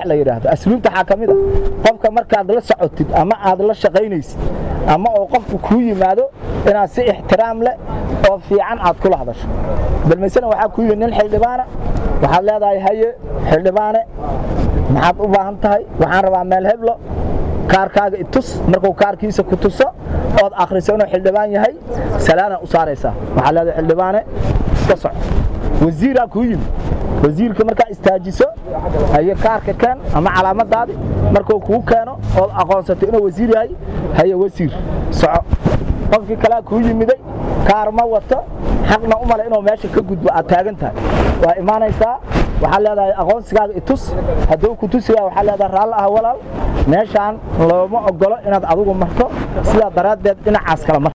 la yidhaahdo asluubta waxaa ka mid a qofka markaad la socotid ama aad la shaqaynaysid ama oo qofku kuu yimaado inaad si ixtiraam leh oo fiican aad kula hadasho balmaysana waxaa kuu yimid nin xildhibaana waxaad leedahay haye xildhibaane maxaad u baahan tahay waxaan rabaa meel heblo kaarkaaga itus markuu kaarkiisa ku tuso ood akhriso inuu xildhibaan yahay salaana u saaraysaa waxaa leedahay xildhibaane iska soco wasiiraa kuu yimid wasiirka markaa istaajiso haye kaarka keen ama calaamadaadi markuu kuu keeno ood aqoonsato inuu wasiir yahay haye wasiir soco qofkii kalea kuu yimiday kaar ma wato xaqna u male inuu meesha ka gudbo aad taagan tahay waa imaanaysaa waxaa leedahay aqoonsigaaga itus hadduu ku tusiyaa waxaa leedahay raalli ah walaal meeshaan looma ogolo inaad adigu marto sidaa daraaddeed dhinacaas kala mar